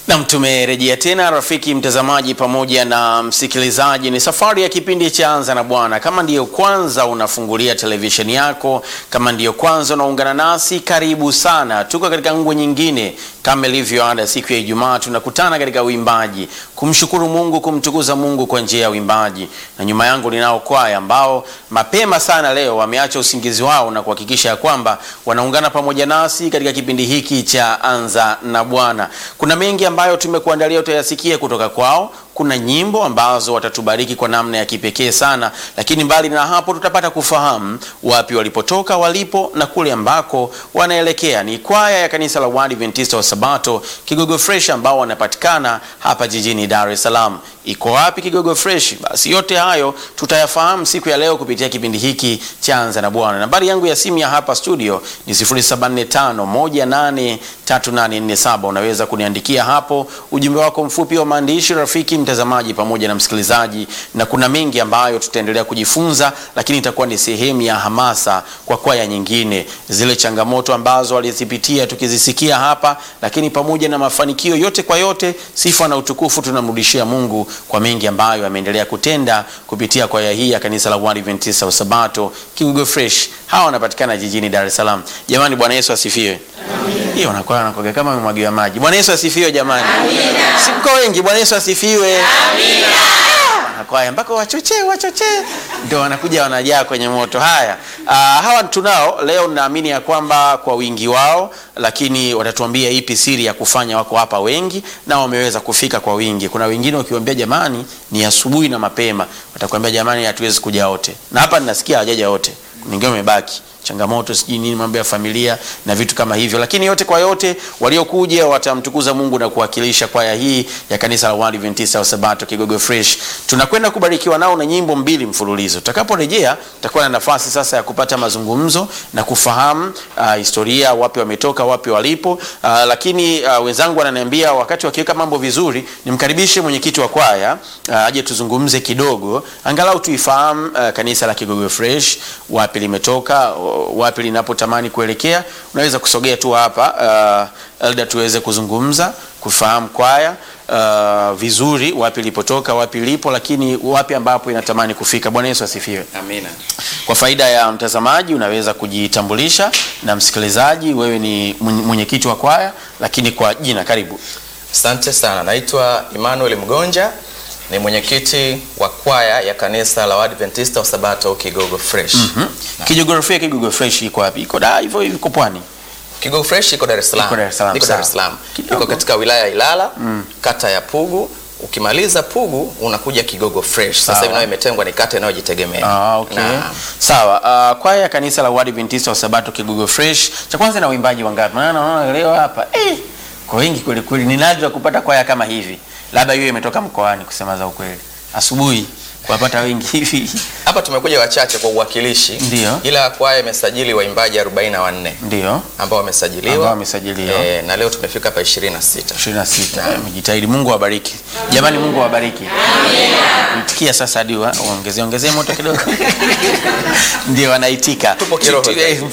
Nam, tumerejea tena rafiki mtazamaji pamoja na msikilizaji. Ni safari ya kipindi cha Anza na Bwana. Kama ndiyo kwanza unafungulia televisheni yako, kama ndiyo kwanza unaungana nasi, karibu sana. Tuko katika ngwe nyingine kama ilivyo ada, siku ya Ijumaa tunakutana katika uimbaji, kumshukuru Mungu, kumtukuza Mungu kwa njia ya uimbaji. Na nyuma yangu ninao kwaya ambao mapema sana leo wameacha usingizi wao na kuhakikisha ya kwamba wanaungana pamoja nasi katika kipindi hiki cha Anza na Bwana. Kuna mengi ambayo tumekuandalia utayasikia kutoka kwao. Kuna nyimbo ambazo watatubariki kwa namna ya kipekee sana, lakini mbali na hapo tutapata kufahamu wapi walipotoka, walipo na kule ambako wanaelekea. Ni kwaya ya kanisa la Waadventista wa Sabato Kigogo Fresh ambao wanapatikana hapa jijini Dar es Salaam. Iko wapi Kigogo Fresh? Basi yote hayo tutayafahamu siku ya leo kupitia kipindi hiki cha Anza na Bwana. Nambari yangu ya simu ya hapa studio ni 0745183847. Unaweza kuniandikia hapo ujumbe wako mfupi wa maandishi, rafiki mtazamaji pamoja na msikilizaji, na kuna mengi ambayo tutaendelea kujifunza, lakini itakuwa ni sehemu ya hamasa kwa kwaya nyingine, zile changamoto ambazo walizipitia tukizisikia hapa, lakini pamoja na mafanikio yote, kwa yote sifa na utukufu tunamrudishia Mungu kwa mengi ambayo ameendelea kutenda kupitia kwaya hii ya kanisa la Waadventista wa Sabato Kigogo Fresh. Hawa wanapatikana jijini Dar es Salaam. Jamani, Bwana Yesu asifiwe. Hiyo wanakuwa wanakoga kama umemwagiwa maji. Bwana Yesu asifiwe jamani. Si mko wengi. Bwana Yesu asifiwe. Kwaya mpaka wachochee wachochee, ndio wanakuja wanajaa kwenye moto. Haya, uh, hawa tunao leo, naamini ya kwamba kwa wingi wao, lakini watatuambia ipi siri ya kufanya wako hapa wengi na wameweza kufika kwa wingi. Kuna wengine ukiwaambia jamani, ni asubuhi na mapema, watakwambia jamani, hatuwezi kuja wote, na hapa ninasikia hawajaja wote, wengine wamebaki changamoto sijui nini, mambo ya familia na vitu kama hivyo, lakini yote kwa yote waliokuja watamtukuza Mungu na kuwakilisha kwaya hii ya kanisa la Waadventista wa Sabato Kigogo Fresh. Tunakwenda kubarikiwa nao na nyimbo mbili mfululizo. Tutakaporejea tutakuwa na nafasi sasa ya kupata mazungumzo na kufahamu uh, historia, wapi wametoka, wapi walipo. Uh, lakini uh, wenzangu wananiambia wakati wakiweka mambo vizuri, nimkaribishe mwenyekiti wa kwaya uh, aje tuzungumze kidogo, angalau tuifahamu uh, kanisa la Kigogo Fresh, wapi limetoka wapi linapotamani kuelekea. Unaweza kusogea tu hapa uh, Elda, tuweze kuzungumza kufahamu kwaya uh, vizuri, wapi lipotoka, wapi lipo, lakini wapi ambapo inatamani kufika. Bwana Yesu asifiwe. Amina. Kwa faida ya mtazamaji, unaweza kujitambulisha na msikilizaji, wewe ni mwenyekiti wa kwaya, lakini kwa jina, karibu. Asante sana, naitwa Emmanuel Mgonja ni mwenyekiti wa kwaya ya kanisa la Waadventista wa Sabato Kigogo Fresh. mm -hmm. Kijiografia Kigogo Fresh iko wapi? Iko da hivyo iko pwani. Kigogo Fresh iko Dar es Salaam. Iko Dar es Salaam. Iko Dar es Salaam. Iko katika wilaya ya Ilala, mm. kata ya Pugu. Ukimaliza Pugu unakuja Kigogo Fresh. Sasa hivi nayo imetengwa ni kata inayojitegemea. Ah, okay. Na, Sawa. Uh, kwaya ya kanisa la Waadventista wa Sabato Kigogo Fresh. Cha kwanza na uimbaji wangapi? Maana naona leo hapa eh, kwa wengi kweli kweli. Ni nadra kupata kwaya kama hivi labda hiyo imetoka mkoani, kusema za ukweli, asubuhi kuwapata wengi hivi. Hapa tumekuja wachache kwa uwakilishi, Ndio. ila kwaya imesajili waimbaji 44 ndio ambao wamesajiliwa ambao wamesajiliwa e, na leo tumefika hapa 26. 26. Mjitahidi, Mungu awabariki jamani, Mungu awabariki. Amina. Mtikia sasa hadi ongezee ongezee moto kidogo ndio wanaitika. Tupo kiroho.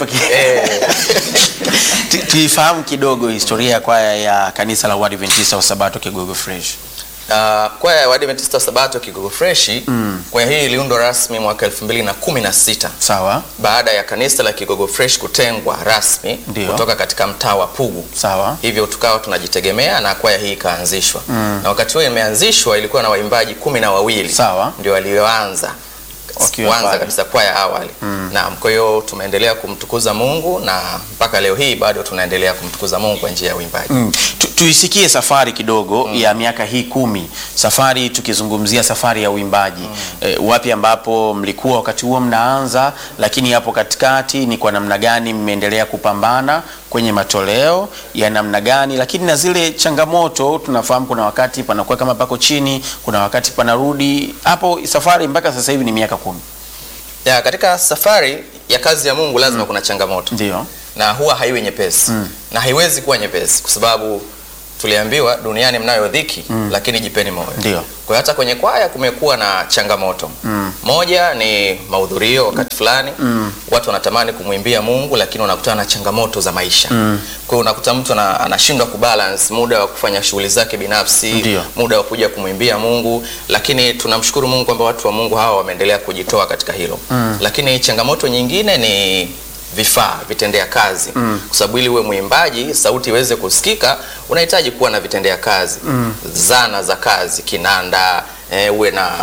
Tuifahamu kidogo historia ya kwaya ya kanisa la Waadventista wa Sabato Kigogo Fresh. Uh, kwaya ya Waadventista wa Sabato Kigogo Fresh mm. kwaya hii iliundwa rasmi mwaka 2016 Sawa. baada ya kanisa la Kigogo Fresh kutengwa rasmi Ndio. kutoka katika mtaa wa Pugu. Sawa. Hivyo tukawa tunajitegemea na kwaya hii ikaanzishwa mm. na wakati huo imeanzishwa ilikuwa na waimbaji kumi na wawili Sawa. ndio walioanza Wakiwa kwanza pale. kabisa kwaya awali mm. Naam, kwa hiyo tumeendelea kumtukuza Mungu na mpaka leo hii bado tunaendelea kumtukuza Mungu kwa njia ya uimbaji Mm. Tu, tuisikie safari kidogo mm. ya miaka hii kumi, safari tukizungumzia safari ya uimbaji mm. E, wapi ambapo mlikuwa wakati huo mnaanza, lakini hapo katikati ni kwa namna gani mmeendelea kupambana kwenye matoleo ya namna gani, lakini na zile changamoto tunafahamu, kuna wakati panakuwa kama pako chini, kuna wakati panarudi hapo. Safari mpaka sasa hivi ni miaka kumi, ya, katika safari ya kazi ya Mungu lazima kuna changamoto ndio na huwa haiwi nyepesi Mm. na haiwezi kuwa nyepesi kwa sababu tuliambiwa duniani mnayo dhiki lakini jipeni moyo. Ndio. Kwa hiyo hata kwenye kwaya kumekuwa na changamoto moja ni mahudhurio wakati fulani watu wanatamani kumwimbia Mungu lakini wanakutana na changamoto za maisha. Kwa hiyo unakuta mtu ana- anashindwa kubalance muda wa kufanya shughuli zake binafsi, Ndio. muda wa kuja kumwimbia Mungu, lakini tunamshukuru Mungu kwamba watu wa Mungu hawa wameendelea kujitoa katika hilo. Lakini changamoto nyingine ni vifaa vitendea kazi kwa sababu ili uwe mwimbaji sauti iweze kusikika unahitaji kuwa na vitendea kazi zana za kazi kinanda eh, uwe na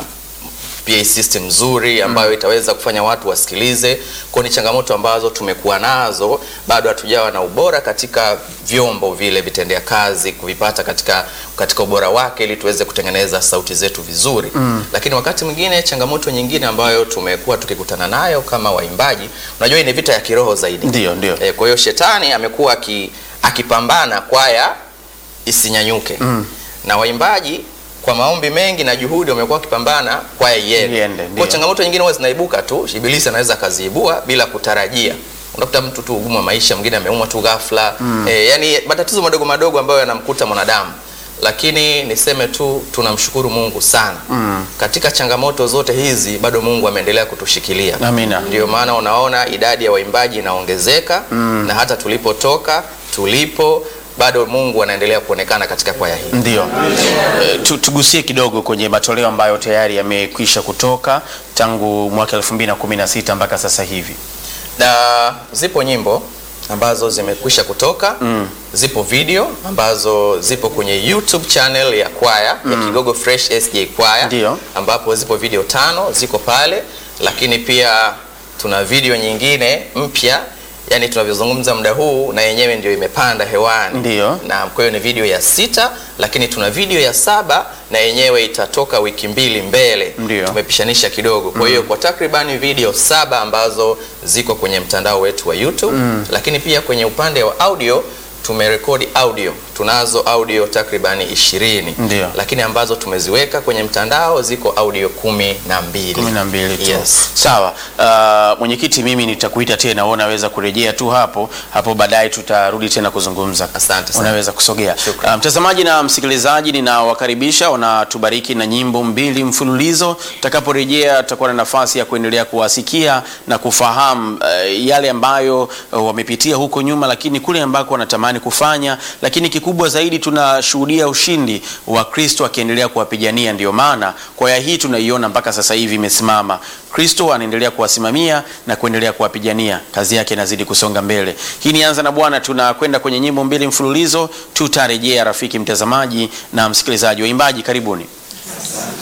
PA system nzuri ambayo itaweza kufanya watu wasikilize. Kwa ni changamoto ambazo tumekuwa nazo, bado hatujawa na ubora katika vyombo vile vitendea kazi kuvipata katika, katika ubora wake ili tuweze kutengeneza sauti zetu vizuri lakini wakati mwingine changamoto nyingine ambayo tumekuwa tukikutana nayo kama waimbaji, unajua hii ni vita ya kiroho zaidi. Ndio, ndio. E, kwa hiyo shetani amekuwa aki, akipambana kwaya isinyanyuke na waimbaji kwa maombi mengi na juhudi wamekuwa wakipambana kwaya iende. Iende, ndio. Kwa changamoto nyingine huwa zinaibuka tu, ibilisi anaweza akaziibua bila kutarajia. Unakuta mtu tu ugumu wa maisha, mwingine ameumwa tu ghafla e, yani matatizo madogo madogo ambayo yanamkuta mwanadamu lakini niseme tu tunamshukuru Mungu sana katika changamoto zote hizi, bado Mungu ameendelea kutushikilia. Amina. Ndio maana unaona idadi ya waimbaji inaongezeka na hata tulipotoka tulipo, bado Mungu anaendelea kuonekana katika kwaya hii. Ndio. Eh, tu- tugusie kidogo kwenye matoleo ambayo tayari yamekwisha kutoka tangu mwaka 2016 mpaka sasa hivi. na zipo nyimbo ambazo zimekwisha kutoka zipo video ambazo zipo kwenye YouTube channel ya kwaya ya Kigogo Fresh SJ kwaya Ndio. ambapo zipo video tano ziko pale, lakini pia tuna video nyingine mpya yani tunavyozungumza muda huu na yenyewe ndio imepanda hewani Ndio. na kwa hiyo ni video ya sita, lakini tuna video ya saba na yenyewe itatoka wiki mbili mbele. Ndio. Tumepishanisha kidogo. Kwa hiyo kwa takribani video saba ambazo ziko kwenye mtandao wetu wa YouTube, lakini pia kwenye upande wa audio tumerekodi audio, tunazo audio takribani ishirini Ndio. lakini ambazo tumeziweka kwenye mtandao ziko audio kumi na mbili. kumi na mbili tu. Yes. Sawa. Uh, mwenyekiti, mimi nitakuita tena, wewe unaweza kurejea tu hapo hapo, baadaye tutarudi tena kuzungumza. Asante sana. Unaweza kusogea. Shukrani. Uh, mtazamaji na msikilizaji, ninawakaribisha wanatubariki na nyimbo mbili mfululizo. Tutakaporejea tutakuwa na nafasi ya kuendelea kuwasikia na kufahamu uh, yale ambayo uh, wamepitia huko nyuma, lakini kule ambako wanatamani kufanya, lakini kikubwa zaidi tunashuhudia ushindi wa Kristo akiendelea kuwapigania. Ndio maana kwaya hii tunaiona mpaka sasa hivi imesimama. Kristo anaendelea kuwasimamia na kuendelea kuwapigania, kazi yake inazidi kusonga mbele. Hii ni Anza na Bwana, tunakwenda kwenye nyimbo mbili mfululizo. Tutarejea rafiki mtazamaji na msikilizaji. Waimbaji, karibuni.